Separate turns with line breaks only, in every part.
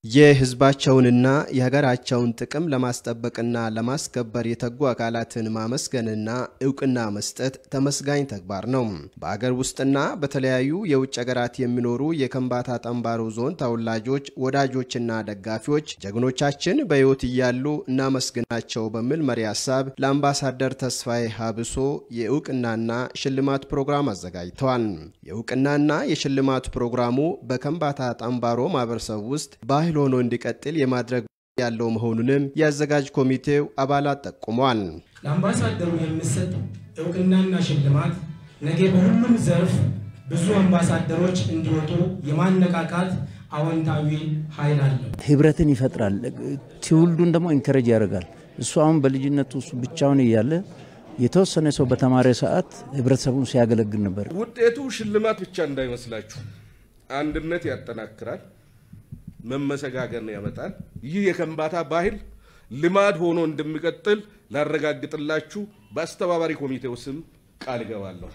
የሕዝባቸውንና የሀገራቸውን ጥቅም ለማስጠበቅና ለማስከበር የተጉ አካላትን ማመስገንና እውቅና መስጠት ተመስጋኝ ተግባር ነው። በአገር ውስጥና በተለያዩ የውጭ ሀገራት የሚኖሩ የከምባታ ጠምባሮ ዞን ተወላጆች፣ ወዳጆችና ደጋፊዎች ጀግኖቻችን በሕይወት እያሉ እናመስግናቸው በሚል መሪ ሀሳብ ለአምባሳደር ተስፋዬ ሀብሶ የእውቅናና ሽልማት ፕሮግራም አዘጋጅተዋል። የእውቅናና የሽልማት ፕሮግራሙ በከምባታ ጠምባሮ ማህበረሰብ ውስጥ ባህል ሆኖ እንዲቀጥል የማድረግ ያለው መሆኑንም የአዘጋጅ ኮሚቴው አባላት ጠቁመዋል።
ለአምባሳደሩ የሚሰጥ እውቅናና ሽልማት ነገ በሁሉም ዘርፍ ብዙ አምባሳደሮች እንዲወጡ የማነቃቃት አዎንታዊ ኃይል አለው።
ህብረትን ይፈጥራል። ትውልዱን ደግሞ ኢንከረጅ ያደርጋል። እሱ አሁን በልጅነቱ እሱ ብቻውን እያለ የተወሰነ ሰው በተማረ ሰዓት ህብረተሰቡን ሲያገለግል ነበር።
ውጤቱ ሽልማት ብቻ እንዳይመስላችሁ፣ አንድነት ያጠናክራል፣ መመሰጋገን ያመጣል። ይህ የከምባታ ባህል ልማድ ሆኖ እንደሚቀጥል ላረጋግጥላችሁ በአስተባባሪ ኮሚቴው ስም ቃል እገባለሁ።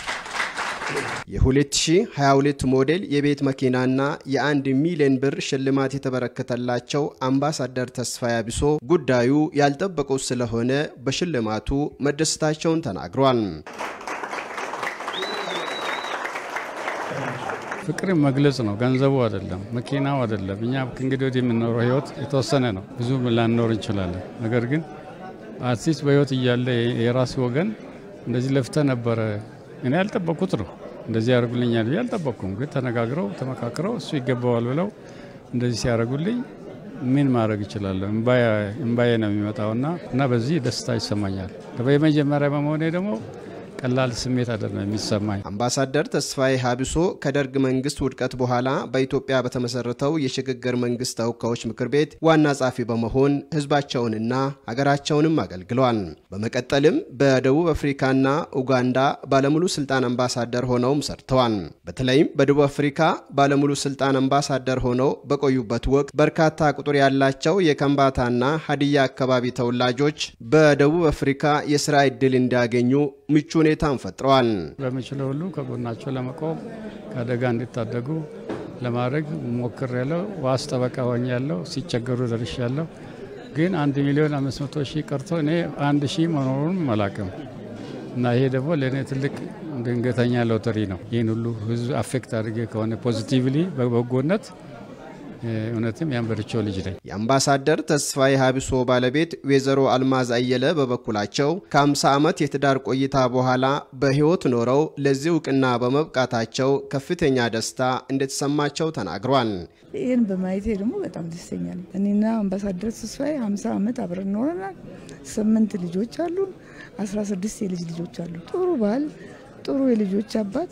የ2022 ሞዴል የቤት መኪናና የአንድ ሚሊዮን ብር ሽልማት የተበረከተላቸው አምባሳደር ተስፋዬ አቢሶ ጉዳዩ ያልጠበቁት ስለሆነ በሽልማቱ መደሰታቸውን ተናግሯል።
ፍቅርን መግለጽ ነው፣ ገንዘቡ አይደለም፣ መኪናው አይደለም። እኛ ከእንግዲህ ወዲህ የምንኖረው ህይወት የተወሰነ ነው፣ ብዙ ላንኖር እንችላለን። ነገር ግን አርቲስት በህይወት እያለ የራሱ ወገን እንደዚህ ለፍተ ነበረ እኔ ያልጠበቁት ነው እንደዚህ ያደርጉልኛል ብዬ አልጠበቅኩም። ግን ተነጋግረው ተመካክረው እሱ ይገባዋል ብለው እንደዚህ ሲያደርጉልኝ ምን ማድረግ እችላለሁ? እምባዬ ነው የሚመጣውና እና በዚህ ደስታ ይሰማኛል። የመጀመሪያ በመሆኔ ደግሞ ቀላል ስሜት አይደለም የሚሰማኝ።
አምባሳደር ተስፋዬ ሀቢሶ ከደርግ መንግስት ውድቀት በኋላ በኢትዮጵያ በተመሰረተው የሽግግር መንግስት ተወካዮች ምክር ቤት ዋና ጸሐፊ በመሆን ህዝባቸውንና ሀገራቸውንም አገልግለዋል። በመቀጠልም በደቡብ አፍሪካና ኡጋንዳ ባለሙሉ ስልጣን አምባሳደር ሆነውም ሰርተዋል። በተለይም በደቡብ አፍሪካ ባለሙሉ ስልጣን አምባሳደር ሆነው በቆዩበት ወቅት በርካታ ቁጥር ያላቸው የከምባታና ሀዲያ አካባቢ ተወላጆች በደቡብ አፍሪካ የስራ ዕድል እንዲያገኙ ምቹ ሁኔታን ፈጥረዋል።
በምችለው ሁሉ ከጎናቸው ለመቆም ከአደጋ እንዲታደጉ ለማድረግ ሞክር ያለው ዋስ ጠበቃ ሆኜ ያለው ሲቸገሩ ደርሽ ያለው ግን አንድ ሚሊዮን አምስት መቶ ሺህ ቀርቶ እኔ አንድ ሺህ መኖሩን አላቅም እና ይሄ ደግሞ ለእኔ ትልቅ ድንገተኛ ሎተሪ ነው። ይህን ሁሉ ህዝብ አፌክት አድርጌ ከሆነ ፖዚቲቭሊ በበጎነት እውነትም ያንበርቸው ልጅ ነኝ።
የአምባሳደር ተስፋዬ ሀቢሶ ባለቤት ወይዘሮ አልማዝ አየለ በበኩላቸው ከ50 ዓመት የትዳር ቆይታ በኋላ በህይወት ኖረው ለዚህ እውቅና በመብቃታቸው ከፍተኛ ደስታ እንደተሰማቸው ተናግሯል።
ይህን በማየቴ ደግሞ በጣም ደስተኛ ነኝ። እኔና አምባሳደር ተስፋዬ 50 ዓመት አብረን ኖረናል። ስምንት ልጆች አሉን። 16 የልጅ ልጆች አሉ። ጥሩ ባል፣ ጥሩ የልጆች አባት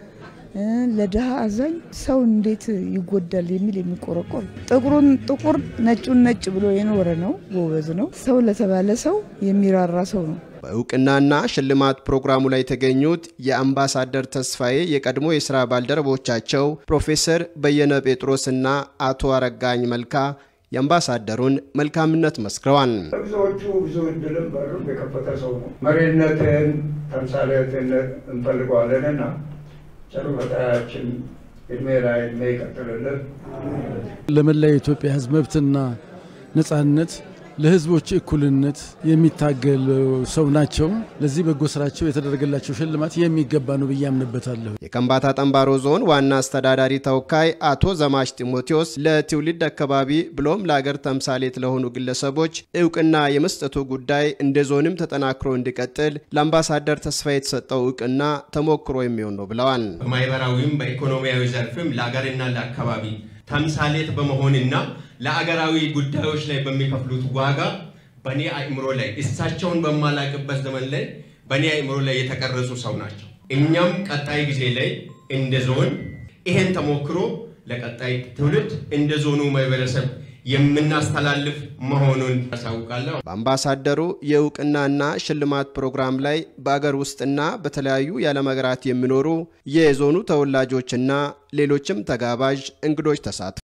ለድሃ አዛኝ ሰው እንዴት ይጎዳል የሚል የሚቆረቆር ጥቁሩን ጥቁር ነጩን ነጭ ብሎ የኖረ ነው። ጎበዝ ነው። ሰው ለተባለ ሰው የሚራራ ሰው ነው።
በእውቅናና ሽልማት ፕሮግራሙ ላይ የተገኙት የአምባሳደር ተስፋዬ የቀድሞ የስራ ባልደረቦቻቸው ፕሮፌሰር በየነ ጴጥሮስና አቶ አረጋኝ መልካ የአምባሳደሩን መልካምነት መስክረዋል።
ብዙዎቹ ብዙ እድልም በሩ የከፈተ ሰው ነው። መሪነትን፣ ተምሳሌትን እንፈልገዋለንና ቸሩ ፈጣሪያችን እድሜ ላይ እድሜ ይቀጥልልን።
ለመላ የኢትዮጵያ ሕዝብ መብትና ነጻነት ለህዝቦች እኩልነት የሚታገል ሰው ናቸው። ለዚህ በጎ ስራቸው የተደረገላቸው ሽልማት የሚገባ ነው ብዬ አምንበታለሁ።
የከምባታ ጠምባሮ ዞን ዋና አስተዳዳሪ ተወካይ አቶ ዘማች ጢሞቴዎስ ለትውልድ አካባቢ ብሎም ለአገር ተምሳሌት ለሆኑ ግለሰቦች እውቅና የመስጠቱ ጉዳይ እንደ ዞንም ተጠናክሮ እንዲቀጥል ለአምባሳደር ተስፋ የተሰጠው እውቅና ተሞክሮ የሚሆን ነው ብለዋል።
በማህበራዊም በኢኮኖሚያዊ ዘርፍም ለአገርና ለአካባቢ ተምሳሌት በመሆንና ለአገራዊ ጉዳዮች ላይ በሚከፍሉት ዋጋ በእኔ አእምሮ ላይ እሳቸውን በማላቅበት ዘመን ላይ በእኔ አእምሮ ላይ የተቀረጹ ሰው ናቸው። እኛም ቀጣይ ጊዜ ላይ እንደ ዞን ይሄን ተሞክሮ ለቀጣይ ትውልድ እንደ ዞኑ ማህበረሰብ የምናስተላልፍ መሆኑን ያሳውቃለሁ።
በአምባሳደሩ የእውቅናና ሽልማት ፕሮግራም ላይ በአገር ውስጥና በተለያዩ የዓለም ሀገራት የሚኖሩ የዞኑ ተወላጆችና ሌሎችም ተጋባዥ እንግዶች ተሳትፈዋል።